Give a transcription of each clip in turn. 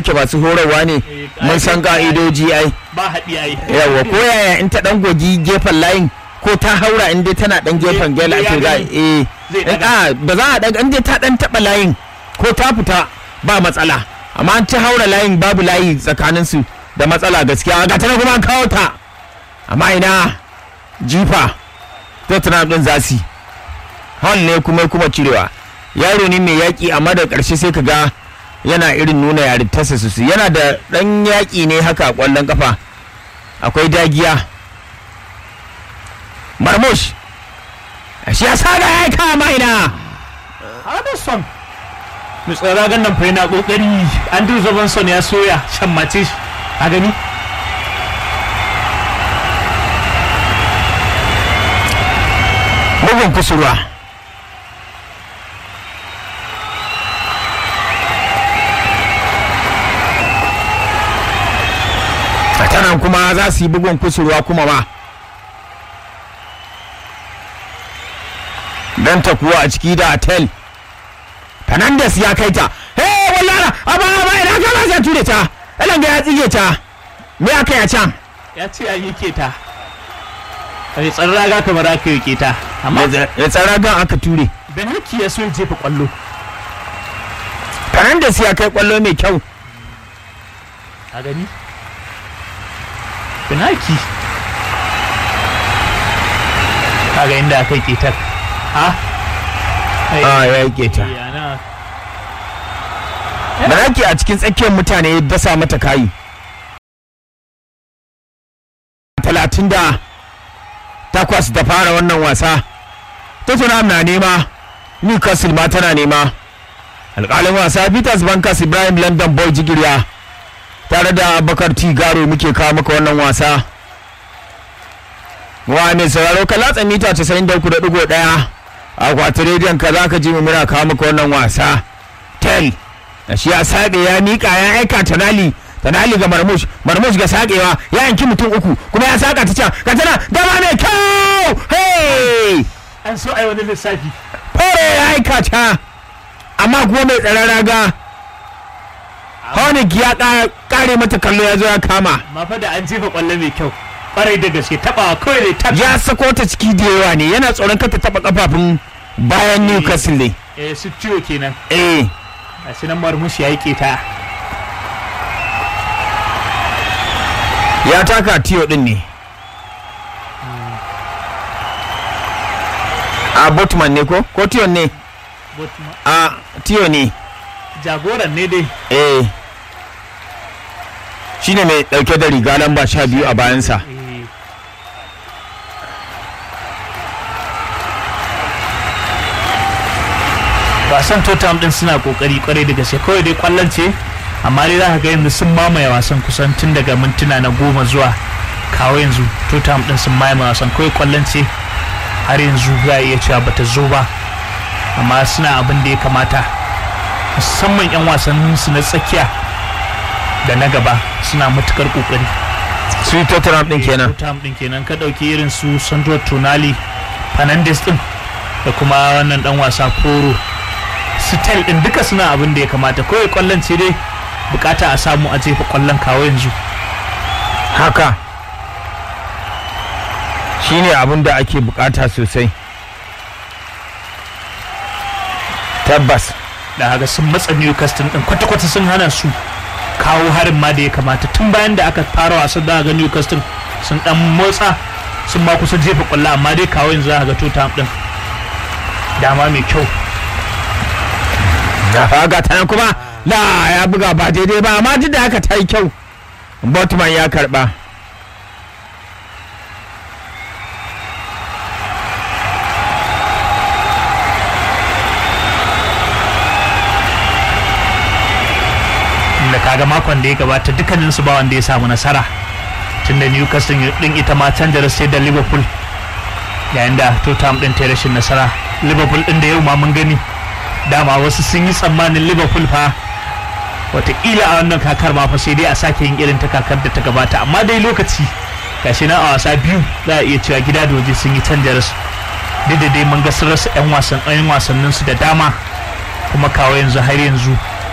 yake masu horarwa ne Eh, mun san ƙa'idodi. ka'idoji ai ba haɗi ai yawa ko yaya in ta dan gogi gefen layin ko ta haura in dai tana dan gefen Zai- gela zai ake ya ga gani. eh Zai in daga. a ba za a daga in dai ta dan taba layin ko ta fita ba matsala amma an ta haura layin babu layi tsakanin su da matsala gaskiya ga tana kuma an kawo ta amma ina jifa Tottenham din zasi hall ne kuma kuma cirewa yaro ne mai yaƙi amma da ƙarshe sai ka ga yana irin nuna yarintarsa su yana da ɗan yaƙi ne haka a ƙwallon kafa akwai dagiya marmush shi ya sa da ya kama ina Anderson mai tsara gannan fa yana kokari Andrew Robinson ya soya shan mace shi a gani bugun kusurwa a tanan kuma za su yi bugun kusurwa kuma ma don ta kuwa a ciki da atel fernandes ya kai ta hey wallara aba aba ina kama sai ture ta elanga ya tsige ta me aka yi a can ya ce an yi keta mai tsaron raga kamar aka yi keta amma ya tsara gan aka ture Benhaki ya so ya jefa kwallo fernandes ya kai kwallo mai kyau a gani Benhaki kaga inda aka yi ketar ha a ya yi keta yana Baraki a cikin tsakiyar mutane ya dasa mata kayi. Talatin da takwas da fara wannan wasa. Tottenham na nema, Newcastle ma tana nema. Alƙalin wasa Peters Bankas Ibrahim London Boy Jigirya tare da Bakar T Garo muke kawo maka wannan wasa. Wa mai sauraro ka latsa mita 93.1 a kwatar rediyon ka za ka ji mu muna kawo maka wannan wasa. Tel da shi ya sabe ya mika ya aika tanali tanali ga marmush marmush ga sakewa ya yanki mutum uku kuma ya saka ta can ga tana dama mai kyau hey an so a yi wani lissafi fore ya aika ta amma kuma mai tsaron raga Honig ya ka- kare mata kallo ya zo ya kama amma fa da an jefa kwallo mai kyau kwarai da gaske tabawa kawai ne ta ya sako ta ciki da yawa ne yana tsoron kata taba kafafun bayan Newcastle ne eh su ciwo kenan eh a shi nan marmushi ya yi keta ya taka tiyo din ne a botman ne ko ko tiyon ne But ma- a tiyo ne jagoran ne dai eh shine mai dauke da riga lamba sha biyu a bayansa Eh, wasan tottenham din suna kokari kwarai da gaske kawai dai kwallon ce amma dai za ka ga yanzu sun mamaye wasan kusan tun daga mintuna na goma zuwa kawo yanzu tottenham din sun mamaye wasan kawai kwallon ce har yanzu za a iya cewa bata zo ba amma suna abin da ya kamata musamman 'yan wasannin su na tsakiya da na gaba suna matukar kokari su tottenham din kenan Tottenham din kenan ka dauki irin su Sandro Tonali Fernandes din da kuma wannan dan wasa Poro Stel din duka suna abin da ya kamata kawai kwallon ce dai bukata a samu a jefa kwallon kawo yanzu haka shine abin da ake bukata sosai tabbas da haka sun matsa Newcastle din kwata-kwata sun hana su kawo harin ma da ya kamata tun bayan da aka fara wasan da ga Newcastle sun dan motsa sun ma kusa jefa kwallo amma dai kawo yanzu za ga Tottenham din dama mai kyau ga ta nan kuma la ya buga ba daidai ba amma duk da haka ta yi kyau botman ya karba da kaga makon da ya gabata dukkanin su ba wanda ya samu nasara tunda Newcastle din ita ma canza sai da Liverpool yayin da Tottenham din ta yi rashin nasara Liverpool din da yau ma mun gani dama wasu sun yi tsammanin Liverpool fa wataƙila a wannan kakar ma fa sai dai a sake yin irin ta kakar da ta gabata amma dai lokaci gashi nan a wasa biyu za a iya cewa gida da waje sun yi canja rasu duk da dai mun ga sun rasa 'yan wasan 'yan wasannin su da dama kuma kawo yanzu har yanzu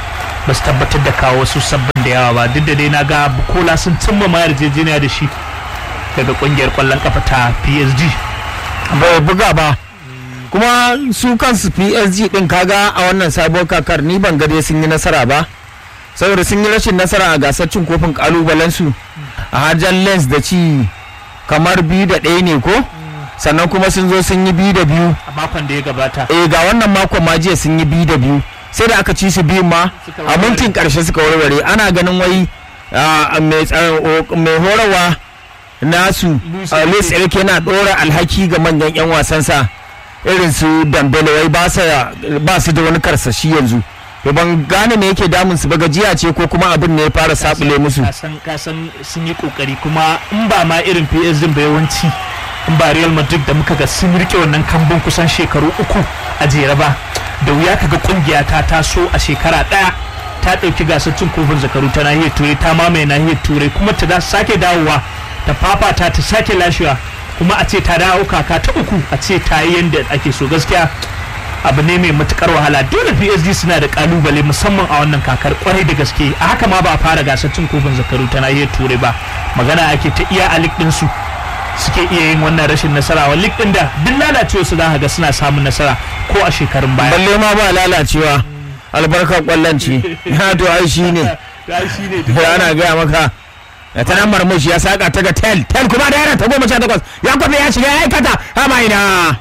ba su tabbatar da kawo wasu sabbin da yawa ba duk da dai na ga bukola sun cimma ma yarjejeniya da shi daga kungiyar kwallon kafa ta psg bai buga ba kuma su kansu psg din kaga a wannan sabuwar kakar ni ban gade sun yi nasara ba saboda sun yi rashin nasara a gasar cin kofin kalubalensu a hajjan lens da ci kamar biyu da ɗaya ne ko sannan kuma sun zo sun yi biyu da biyu a makon da ya gabata eh ga wannan makon ma jiya sun yi biyu da biyu sai da aka ci su biyun ma Suka a warware. mintin karshe suka warware ana ganin wai ah, mai tsa- o- mai horarwa nasu Luis ah, Luis Enrique. Enrique yana ɗora alhaki ga manyan 'yan wasansa irin su Dambele wai ba sa- ba su da wani karsashi yanzu to ban gane me yake damun su ba gajiya ce ko kuma abin ne ya fara sabule musu kasan kasan sun yi kokari kuma in ba ma irin PSG ba yawanci in ba Real Madrid da muka ga sun rike wannan kambun kusan shekaru uku a jere ba da wuya kaga kungiya ta taso a shekara daya ta dauki gasar cin kofin zakaru ta nahiyar turai ta mamaye nahiyar turai kuma ta da sake dawowa ta fafata ta sake lashewa kuma a ce ta dawo kaka ta uku a ce ta yi yadda ake so gaskiya abu ne mai matukar wahala dole psg suna da kalubale musamman a wannan kakar kwarai da gaske a haka ma ba a fara gasar cin kofin zakaru ta nahiyar turai ba magana ake ta iya a lig ɗinsu suke iya yin wannan rashin nasara wa lig ɗin da duk lalacewa su za ka ga suna samun nasara ko a shekarun baya balle ma ba lalacewa albarkar kwallon ce ya to ai shi ne Ai, shi ne da ana gaya maka da ta nan marmushi ya saka ta ga tel tel kuma da yana ta goma sha takwas ya kwafe ya shiga ya aikata hama ina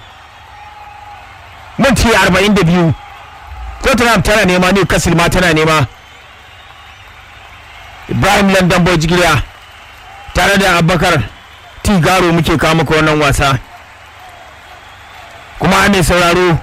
minti arba'in da biyu tottenham tana nema newcastle ma tana nema ibrahim london boy jigiliya tare da abubakar tigaro muke kawo maka wannan wasa kuma mai sauraro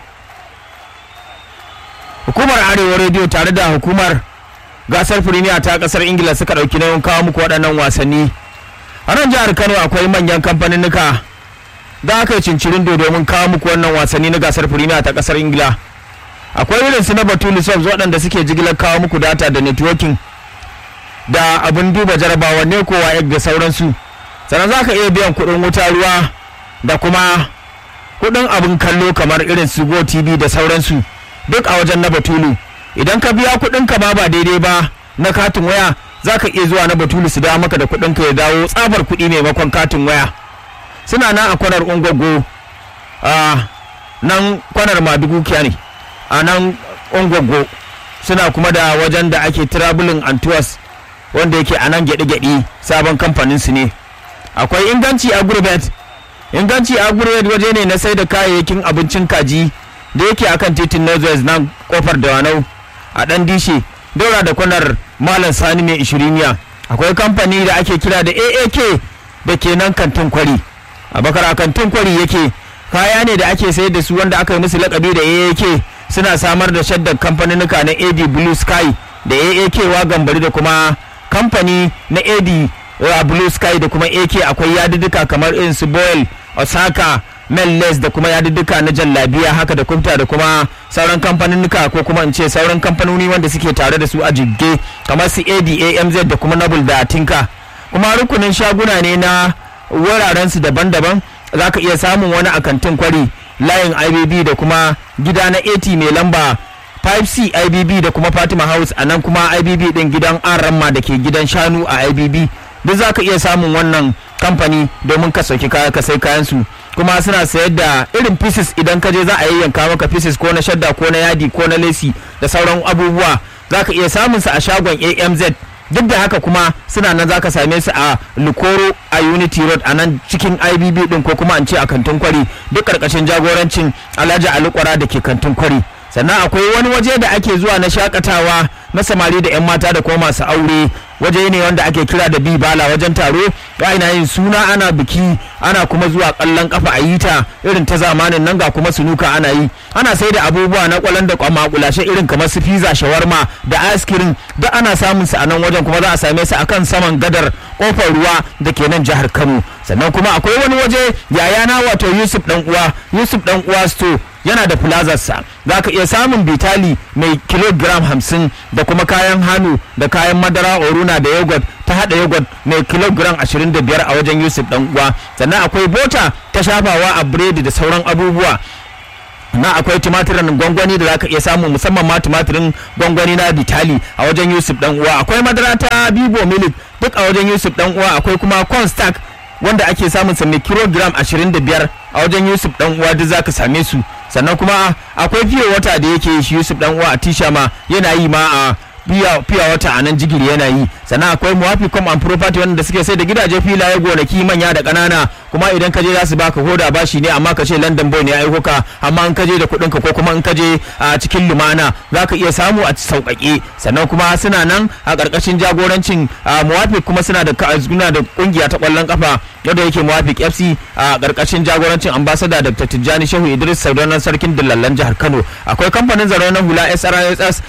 hukumar arewa rediyo tare da hukumar gasar firimiya ta kasar ingila suka ɗauki nauyin kawo muku waɗannan wasanni a nan jihar kano akwai manyan kamfaninnika da aka yi cincirin domin kawo muku wannan wasanni na gasar firimiya ta kasar ingila akwai irin su na batulu subs waɗanda suke jigilar kawo muku data da networking da abin duba jarabawa ne kowa egg da sauransu sannan za ka iya biyan kuɗin wuta ruwa da kuma kuɗin abin kallo kamar irin su go tv da sauransu duk a wajen na batulu idan ka biya kuɗin ka ba ba daidai ba na katin waya za ka iya zuwa na batulu su dawo maka da kuɗin ka ya dawo tsabar kuɗi maimakon katin waya suna nan a kwanar ungwaggo a nan kwanar madugu ne a nan ungwaggo suna kuma da wajen da ake traveling and tours wanda yake a nan gyaɗe-gyaɗe sabon kamfanin su ne akwai inganci a gurbet inganci a gurbet waje ne na sai da kayayyakin abincin kaji da yake akan titin northwest nan kofar dawanau a dan dishe daura da kwanar malam sani mai ishiriniya akwai kamfani da ake kira da aak da ke nan kantin kwari a bakar a kantin kwari yake kaya ne da ake sayar da su wanda aka yi musu lakabi da aak suna samar da shaddar kamfaninnika na ad blue sky da aak wagan bari da kuma kamfani na ad uh, blue sky da kuma ak akwai yadudduka kamar irin su boyle osaka melles da kuma yadudduka na jallabiya haka da kubta da kuma sauran kamfaninnika ko kuma in ce sauran kamfanoni wanda suke tare da su a jibge kamar su ad amz da kuma noble da tinka kuma rukunin shaguna ne na wurarensu daban-daban za ka iya samun wani a kantin kwari layin ibb da kuma gida na 80 mai lamba 5c ibb da kuma fatima house a nan kuma ibb din gidan aramma da ke gidan shanu a ibb duk za ka iya samun wannan kamfani domin ka sauki kaya ka sai kayan su kuma suna sayar da irin pieces idan ka je za a yayyanka maka pieces ko na shadda ko na yadi ko na lesi da sauran abubuwa za ka iya samun su a shagon amz duk da haka kuma suna nan zaka same su a lukoro a unity road a nan cikin ibb din ko kuma an ce a kantin kwari duk karkashin jagorancin alhaji alukwara da ke kantin kwari sannan akwai wani waje da ake zuwa na shakatawa na samari da 'yan mata da kuma masu aure waje ne wanda ake kira da bibala wajen taro ana yin suna ana biki ana kuma zuwa kallon kafa a yi ta irin ta zamanin nan ga kuma sunuka ana yi ana sai da abubuwa na kwalan da kwamakulashe irin kamar su pizza shawarma da ice cream duk ana samun su a nan wajen kuma za a same su akan saman gadar kofar ruwa da ke nan jihar kano sannan kuma akwai wani waje yayana wato yusuf dan uwa yusuf dan uwa store yana da plazarsa za ka iya samun bitali mai kilogram hamsin da kuma kayan hannu da kayan madara oruna da yogurt ta hada yogurt mai kilogram 25 a wajen yusuf dan uwa sannan akwai bota ta shafawa a biredi da sauran abubuwa na akwai tumatirin gwangwani da zaka iya samu musamman ma tumatirin gwangwani na bitali a wajen yusuf dan uwa akwai madara ta bibo milik duk a wajen yusuf dan uwa akwai kuma cornstarch wanda ake samun sa mai kilogram 25 a wajen yusuf dan uwa duk zaka same su sannan kuma akwai fiye wata da yake shi yusuf dan uwa a tisha ma yana yi ma a fiya wata a nan jigiri yana yi sannan akwai muwafi com and property wanda suke sai da gidaje filaye gonaki manya da ƙanana kuma idan ka je za su baka hoda bashi ne amma ka ce london boy ne ya aiko ka amma in ka je da kuɗin ka ko kuma in ka je a cikin lumana za ka iya samu a sauƙaƙe sannan kuma suna nan a ƙarƙashin jagorancin muwafi kuma suna da suna da ƙungiya ta ƙwallon kafa yadda yake muwafi fc a ƙarƙashin jagorancin ambasada dr tijjani shehu idris saudanar sarkin dillallan jihar kano akwai kamfanin zaro na hula srss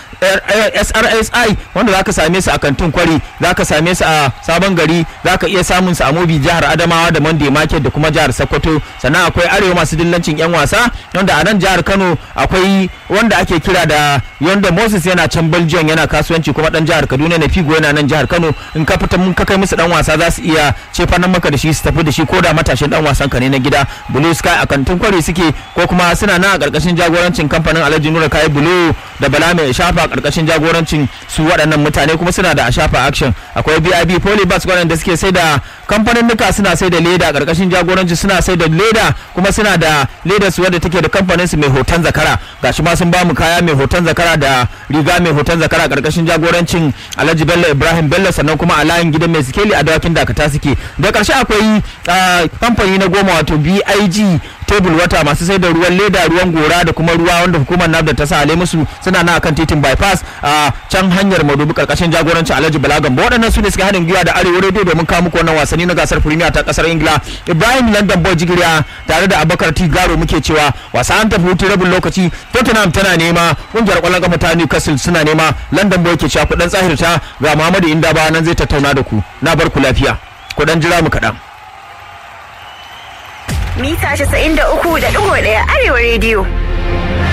SRSI wanda zaka same su a kantin kwari zaka same su a sabon gari zaka iya samun su a mobi jihar Adamawa da Monday Market da kuma jihar Sokoto sannan akwai arewa masu dillancin yan wasa wanda a nan jihar Kano akwai wanda ake kira da Yonda Moses yana can Belgium yana kasuwanci kuma dan jihar Kaduna ne Figo yana nan jihar Kano in ka fita mun ka kai musu dan wasa za su iya cefa nan maka da shi su tafi da shi ko da matashin dan wasan ka ne na gida Blue Sky a kantin kwari suke ko kuma suna nan a karkashin jagorancin kamfanin Alhaji Nura Kai Blue da Bala mai shafa karkashin jagorancin su waɗannan mutane kuma suna da ashafa action akwai bib polybus waɗanda suke sai da kamfanin nuka suna sai da leda karkashin jagoranci suna sai da leda kuma suna da leda su wadda take da kamfanin su mai hoton zakara gashi ma sun ba mu kaya mai hoton zakara da riga mai hoton zakara karkashin jagorancin alhaji bello ibrahim bello sannan kuma a layin gidan mai sikeli a dawakin dakata suke da karshe akwai kamfani na goma wato big tebul wata masu sai da ruwan leda ruwan gora da kuma ruwa wanda hukumar nafda ta sa musu suna na akan titin bypass a can hanyar madubi karkashin jagorancin alhaji balagan ba waɗannan su ne suka haɗin gwiwa da arewa radio domin kawo muku wannan wasanni na gasar premier ta kasar ingila ibrahim london boy jigiriya tare da abubakar t garo muke cewa wasa an tafi hutu rabin lokaci tottenham tana nema ƙungiyar ƙwallon kafa ta newcastle suna nema london boy ke cewa kuɗin tsahirta ga muhammadu inda ba nan zai tattauna da ku na bar ku lafiya kuɗan jira mu kaɗan. mita 93.1 arewa rediyo